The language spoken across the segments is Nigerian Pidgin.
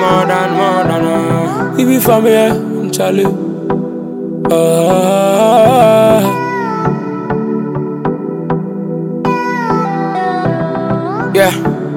more than, more than. Uh. We be from here, Charlie. Ah. Yeah.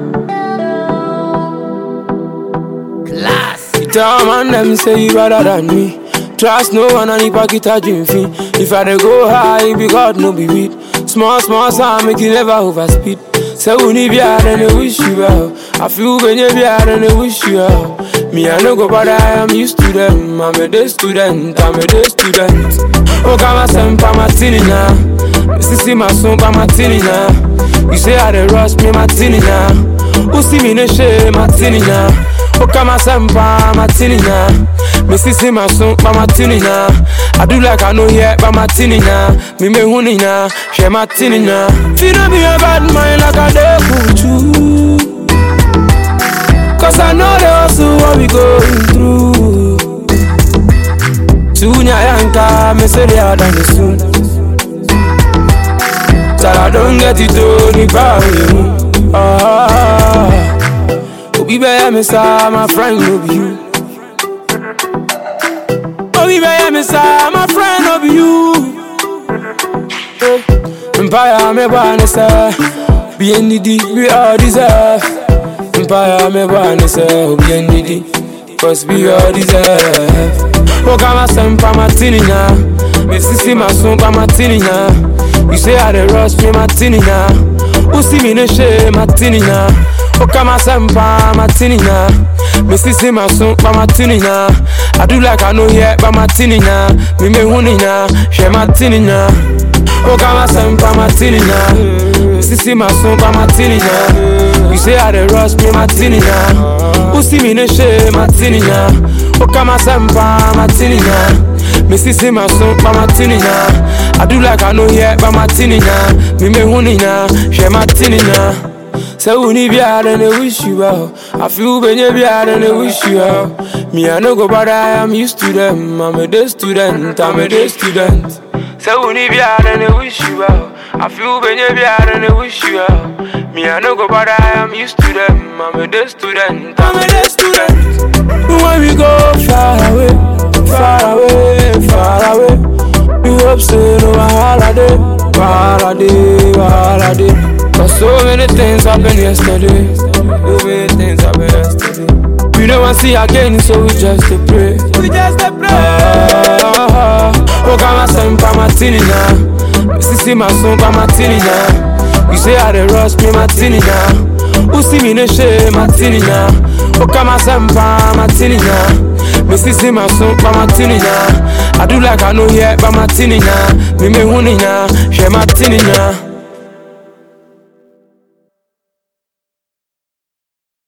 You tell man them say you better than me. Trust no one and if I get a dream fee. If I dey go high, it be God no be weed. Small, small sound make you never overspeed. Say we need be hard and they wish you well. I feel when you be hard and they wish you well. Me I no go bother, I am used to them. I'm a day student, I'm a day student. Oh, come on, some pa martini now. Sissy my son pa martini now. You say I dey rush me martini now. Who see me no shame martini now. Oh, come on, some pa martini now. Me sissy my son pa martini now. I do like I know here pa martini now. Me me huni now, share martini now. Feel no be a bad mind like I dey kuchu. Cause I know the hustle what we going through. Tunya yanka, me say they are done soon. Till I don't get it to the power. Ah, Obi be me sa, my friend no be you. Obi be me sa, my friend no be you. Eh, Empire me born say, be needy, we all deserve. Empire me born say, be needy, cause we all deserve. Oh, come on, some pa martini now. Me sissy my son pa martini now. You say I dey rush me martini now. Who see me no shame martini now? Oh, come on, some pa martini now. Me sissy my son pa martini now. I do like I know here pa martini now. Me me huni now, share martini now. Oh, come on, some pa martini now. Me sissy my son pa martini now. You say I dey rush me martini now. Who see me no shame martini now? Oh, come on, some pa martini now. Me sissy my son pa martini now. I do like I know here pa martini now. Me me huni now, share martini now. Say we need be hard and they wish you well. I feel when you be hard and they wish you well. Me I no go bother, I am used to them. I'm a day student, I'm a day student. Say we need be hard and they wish you well. I feel when you be hard and they wish you well. Me I no go bother, I am used to them. I'm a day student, I'm a day student. When we go far away, far away, far away. We hope say no holiday, holiday, holiday. Cause so many things happened yesterday. So many things happened yesterday. We don't want to see again, so we just to pray. We just to pray. Ah, oh, come on, some pa martini now. Me sissy my son pa martini now. You say I dey rush me martini now. Who see me no shame martini now? Oh, come on, some pa martini now. Me sissy my son pa martini now. I do like I know here pa martini now. Me me huni now, share martini now.